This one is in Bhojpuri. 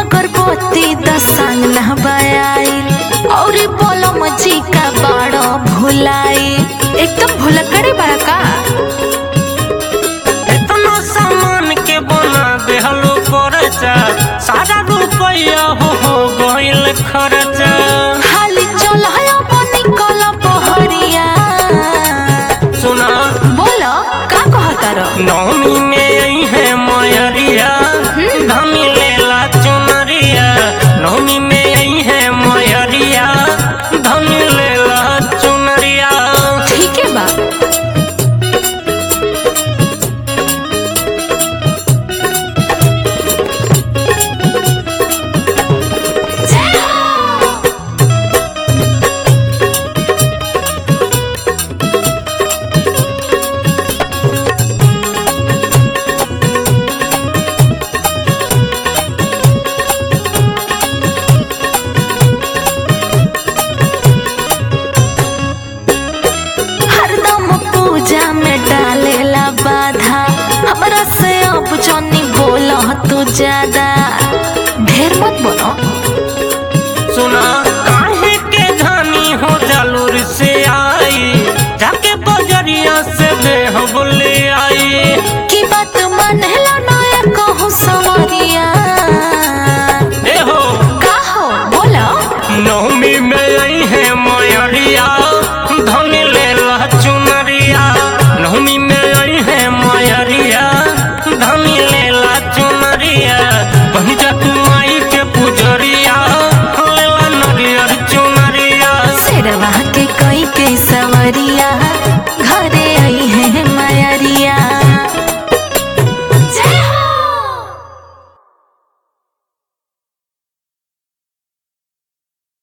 अगरबत्ती दसांग नहबाइल और बोलम जी का बड़ा भुलाई एकदम भुलकड़ी बड़ा का इतना सामान के बना देहलो परचा सारा रुपया हो हो गइल खर्चा हाली चल है बनी कल बहरिया सुना बोलो का कहता रहो नौमी में आई है मयरिया धमी लेला चुनरिया नौमी में आई है मयरिया धमी लेला चुनरिया ठीक है बा हरदम पूजा में डालेला बाधा हमरा से अब जनी बोलो तू ज्यादा ढेर मत बोलो सुना काहे के धानी हो जालूर से आई जाके बजरिया से देह बोले आई की बात मानेला नया कहूँ सवरिया ए हो का हो बोलो नौमी में आई है मयरिया धनी लेला चुनरिया नौमी में आई है मयरिया धनी लेला चुनरिया बनी जा तू माई के पुजरिया लेला नरियर चुनरिया शेरवा के कई के सवरिया